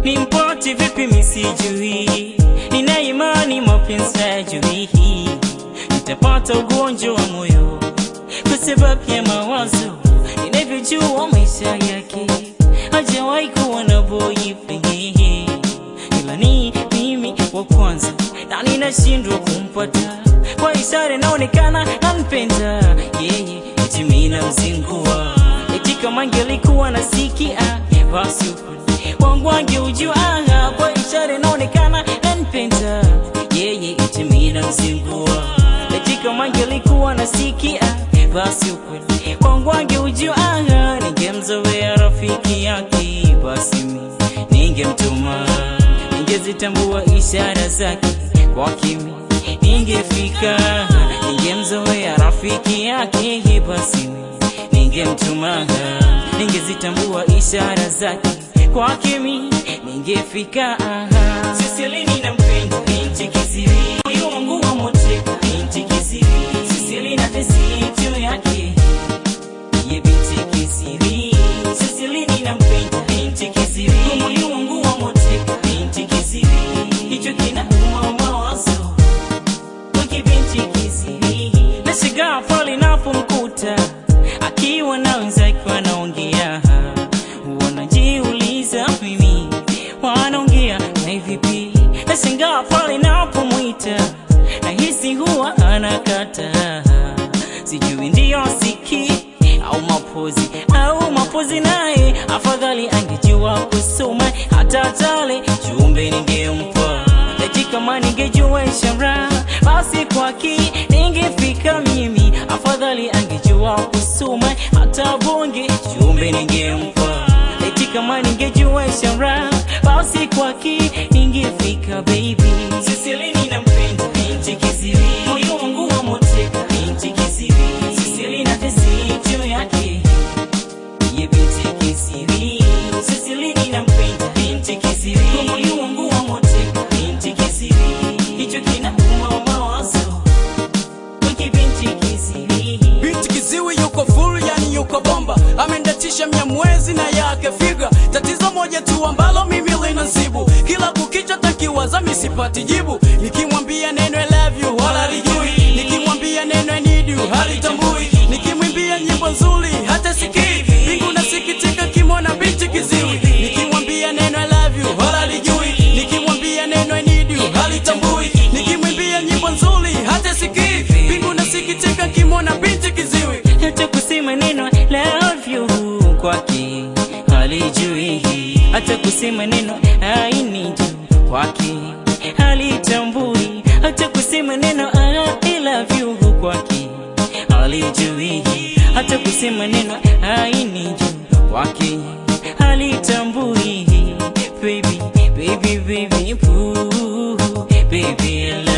nimpate vipi misijui, nina imani mapenzi hayajui, nitapata ugonjwa wa moyo kwa sababu ya mawazo, ninavyojua maisha yake hajawahi kuwa na boyfriend, ila ni mimi wa kwanza na ninashindwa kumpata kwa ishara inaonekana anpenda yeye, eti mimi namzingua, eti kama angelikuwa nasikia basi ukweli wangu angeujua, kwa ishara inaonekana anpenda yeye, eti mimi namzingua, eti kama angelikuwa nasikia basi ukweli wangu angeujua, ningemzoea rafiki yake, basi mimi ningemtuma, ningezitambua ishara zake kwa kimi ningefika ningemzoea rafiki yake, basi mimi ningemtuma, ningezitambua ishara zake kwake mimi ningefika. Sisilini nampenda binti kisiri, moyo wangu wamoteka binti kisiri, Sisilina tesi juu yake ye binti kisiri, Sisilini nampenda binti kisiri, moyo wangu wamoteka binti kisiri, hicho kinauma mawazo nashigaa pale napomkuta akiwa na wenzake wanaongea, wanajiuliza mimi wanaongea na vipi? Nashangaa pale napomwita nahisi huwa anakata, sijui ndio siki au mapozi au mapozi, naye afadhali angejua kusoma hata tale chumbe ningempa eti kama ningejua ishara basi kwaki ningefika mimi, afadhali angejua kusoma hata bonge chumbe ningempa eti kama ningejua ishara basi kwaki ningefika baby. Sisilini nampenda binti kisiri, moyo wangu wamoteka binti kisiri, Sisilina tesi juu yake ye binti kisiri, Sisilini nampenda binti kisiri, moyo wangu wamoteka binti kisiri, hicho kinauma mawazo wiki binti kisiri. Binti kiziwi yuko full, yani yuko bomba, amendatisha mnyamwezi na yake figa. Tatizo moja tu ambalo mimi linanisibu, kila kukicha takiwaza misipati jibu. Nikimwambia neno I love you wala lijui, nikimwambia neno I need you halitambui, nikimwimbia nyimbo nzuri hata sikii. Mbingu nasikitika kimona binti kiziwi, nikimwambia neno I love you wala lijui, nikimwambia neno I need you halitambui, nikimwimbia nyimbo nzuri hata sikii. Mbingu nasikitika kimona binti kiziwi. hata kusema neno love you kwake halijui, hata kusema neno I need you kwake halitambui, hata kusema neno I love you kwake halijui, hata kusema neno I need you kwake halitambui. Baby, baby, baby, boo, baby, I love